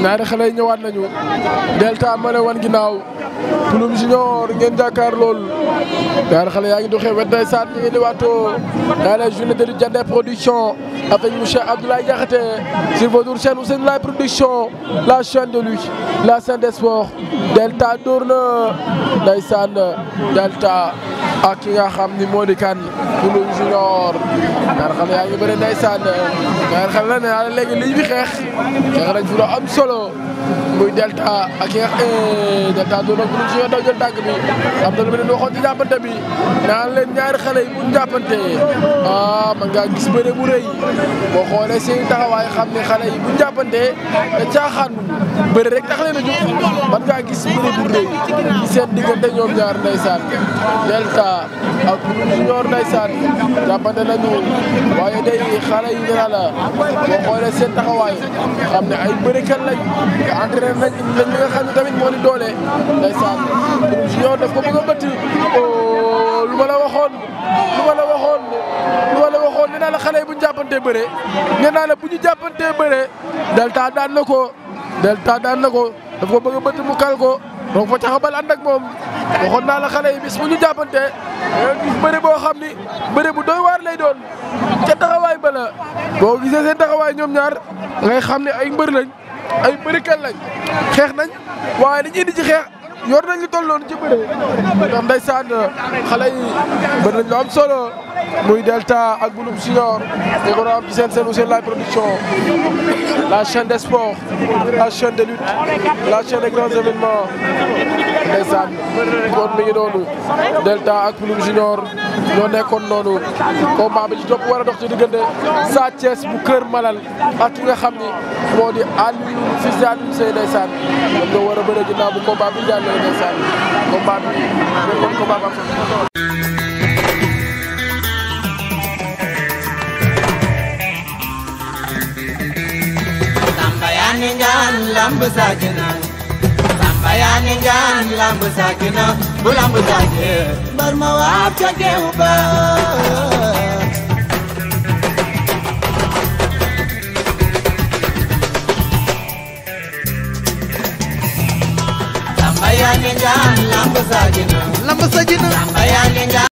ñaari xale yi ñëwaat nañu Delta ma ne wan ginnaaw Pulum Junior ngeen jàkkaar lool ñaari xale yaa ngi doxee wet day saat ñu ngi liwaatoo dans la journée de lutte Diender production avec monsieur Abdoulaye Diakhaté sur votre chaîne Ousseynou Laye production la chaîne de lutte la chaîne des sports Delta dóor na ndeysaan Delta ak ki nga xam ni moo di kan Pulum Junior ñaari xale yaa ngi bëri ndeysaan ñaari xale la ne yaa léegi liñ fi xeex xeex nañ fi lu am solo muy Delta ak ki nga Delta doon na Pulum Junior daw jël tànk bi am na lu mu leen waxoon ci jàppante bi naan leen ñaari xale yi buñ jàppante ah man ngaa gis bëre bu rëy boo xoolee seen taxawaay xam ne xale yi buñ jàppante te caaxaan bëre rek tax leen a jóg man ngaa gis bëre bu rëy ci seen diggante ñoom ñaar ndeysaan Delta ak Pulum Junior ndeysaan jàppante nañu waaye day xale yi nee naa la boo xoolee seen taxawaay xam ne ay bërekat lañ nga entraîné nañ nañ li nga xam ne tamit moo di doole ndeysaan Pulum Junior daf ko bëgg a bëtt lu ma la waxoon lu ma la waxoon lu ma la waxoon nee naa la xale yi bu ñu jàppantee bëre nee naa la bu ñu jàppantee bëre Delta daan na ko Delta daan na ko daf ko bëgg a bëtt mu kal ko donc fa caxabal ànd ak moom waxoon naa la xale yi bis bu ñu jàppantee gis bëre boo xam ni bëre bu doy waar lay doon ca taxawaay ba la boo gisee seen taxawaay ñoom ñaar ngay xam ne ay mbër lañ ay bërikat lañ xeex nañ waaye dañuy indi ci xeex yor nañ lu toll noonu ci bëre ndax ndeysaan xale yi bëri nañ lu am solo muy Delta ak Pulum Junior di ko am ci seen seen Ousseynou Laye production la chaîne des sports la chaîne de lutte la chaîne des grands événements ndeysaan kon mi ngi noonu Delta ak Pulum Junior ñoo nekkoon noonu combat bi ci topp war a dox ci diggante Sa Thiès bu Kër Malal ak ki nga xam ni moo di Aliou fils de Aliou Seye ndeysaan ñoom ñoo war a bëre ginnaaw bu combat bi jàllee ndeysaan combat bi nekkoon combat ba Samba yaa ni njaan lamb saakina Samba yaa ni njaan lamb saakina bu lamb saakee bar ma waab ca geew ba Samba yaa ni njaan lamb saakina lamb sa jina Samba yaa ni njaan